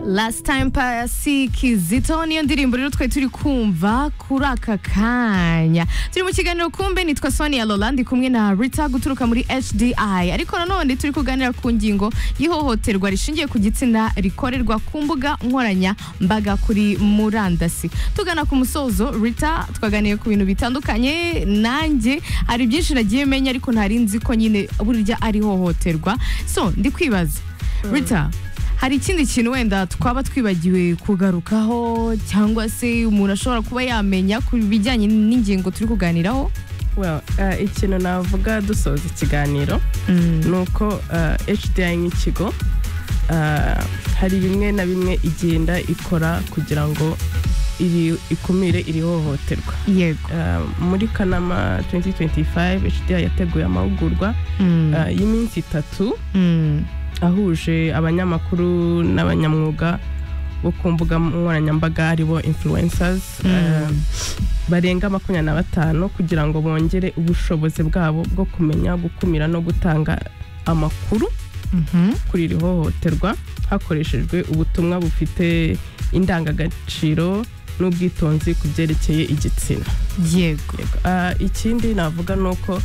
last time pasi kizito niyo ndirimbo rero twari turi kumva kuri aka kanya turi mu kiganiro kumbe nitwa sonia lola ndi kumwe na rita guturuka muri hdi ariko nanone turi kuganira ku ngingo y'ihohoterwa rishingiye ku gitsina rikorerwa ku mbuga nkoranyambaga kuri murandasi tugana ku musozo rita twaganiye ku bintu bitandukanye nanjye hari byinshi nagiye menya ariko ntari nzi ko nyine burya ari ihohoterwa so ndi kwibaza rita hari ikindi kintu wenda twaba twibagiwe kugarukaho cyangwa se umuntu ashobora kuba yamenya ku bijyanye n'ingingo turi kuganiraho well uh, ikintu navuga dusoza ikiganiro ni uko hdi nk'ikigo uh, hari bimwe na bimwe igenda ikora kugira ngo iri- ikumire iri hohoterwa yego Uh, muri kanama 2025 hdi yateguye amahugurwa Mm. uh, y'iminsi itatu Mm. ahuje abanyamakuru n'abanyamwuga bo ku mbuga nkoranyambaga aribo influencers Mm. eh, barenga makumyabiri na batanu kugira ngo bongere ubushobozi bwabo bwo kumenya gukumira no gutanga amakuru Mhm. kuri iri hohoterwa hakoreshejwe ubutumwa bufite indangagaciro n'ubwitonzi ku byerekeye igitsina yego Ah, ikindi navuga ni uko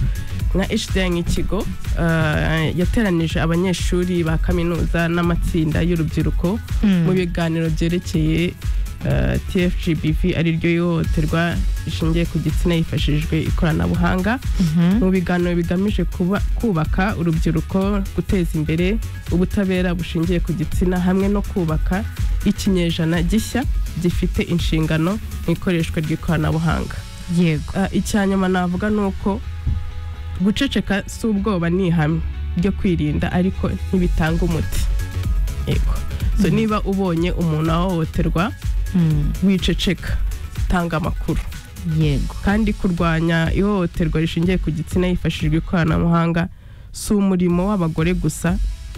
nka hdi nk'ikigo ah, yateranije abanyeshuri ba kaminuza n'amatsinda y'urubyiruko Mm. mu biganiro byerekeye ah, tfgbv ariryo ihohoterwa rishingiye ku gitsina hifashishijwe ikoranabuhanga Mhm. mu biganiro bigamije kuba- kubaka urubyiruko guteza imbere ubutabera bushingiye ku gitsina hamwe no kubaka ikinyejana gishya gifite inshingano mu ikoreshwa ry'ikoranabuhanga yego Ah, icya nyuma navuga ni uko guceceka si ubwoba ni ihame ryo kwirinda ariko ntibitanga umuti yego so Mhm. niba ubonye umuntu ahohoterwa Mm. wiceceka tanga amakuru yego kandi kurwanya ihohoterwa rishingiye ku gitsina hifashishijwe ikoranabuhanga si umurimo w'abagore gusa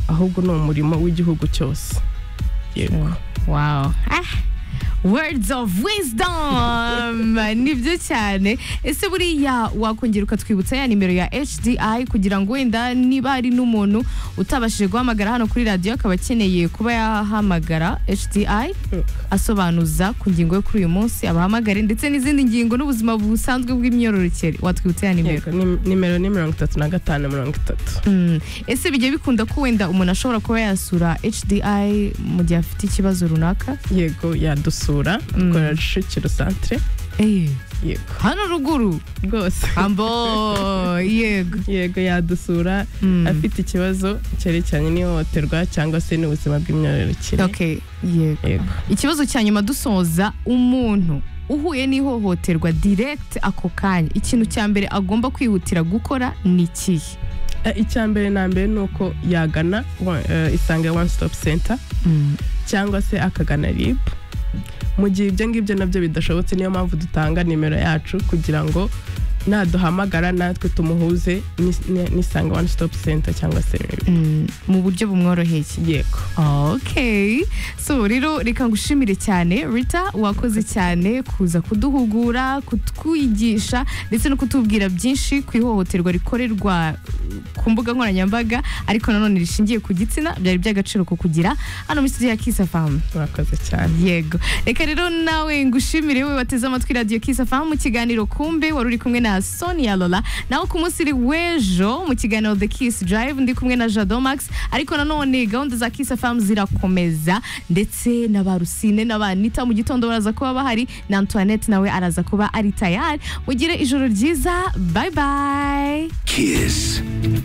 ahubwo ni umurimo w'igihugu cyose yego wow ah. words of wisdom nibyo cyane ese buriya wakongera ukatwibutsa ya nimero ya hdi kugira ngo wenda niba hari n'umuntu utabashije guhamagara hano kuri radiyo akaba akeneye kuba yahamagara hdi asobanuza ku ngingo yo kuri uyu munsi abahamagare ndetse n'izindi ngingo n'ubuzima busanzwe bw'imyororokere watwibutsa ya nimero Yego, ni- nimero ni mirongo itatu na gatanu mirongo itatu Mm. ese bijya bikunda ko wenda umuntu ashobora kuba yasura hdi mu gihe afite ikibazo runaka yego yadusura Mm. dukora Kicukiro centre yego hano ruguru rwose ambo yego yego yadusura Mm. afite ikibazo cyerekeranye n'ihohoterwa cyangwa se n'ubuzima bw'imyororokere okay yego yego ikibazo cya nyuma dusoza umuntu uhuye n'ihohoterwa direct ako kanya ikintu cya mbere agomba kwihutira gukora ni ikihe Eh, icya mbere na mbere ni uko yagana wa- eh, isange one stop center Mm. cyangwa se akagana rib mu gihe ibyo ngibyo nabyo bidashobotse niyo mpamvu dutanga nimero yacu kugira ngo naduhamagara natwe tumuhuze n'is- n'isange one stop center cyangwa se RIB. Mm. mu buryo bumworoheye yego Okay. So rero reka ngushimire cyane Rita wakoze cyane kuza kuduhugura, kutwigisha ndetse no kutubwira byinshi ku ihohoterwa rikorerwa uh, ku mbuga nkoranyambaga ariko nanone rishingiye ku gitsina byari by'agaciro kukugira hano muri studio ya Kiss FM. murakoze cyane Yego. Reka rero nawe ngushimire we wateze amatwi Radio Kiss FM mu kiganiro kumbe wari uri kumwe na Sonia Lola. Naho ku munsi uri w'ejo mu kiganiro The Kiss Drive ndi kumwe na Jado Max ariko nanone gahunda za Kiss FM zirakomeza ndetse na ba Rusine na ba Anita mu gitondo baraza kuba bahari na Antoinette nawe araza kuba ari tayari. Mugire ijoro ryiza. Bye bye. Kiss.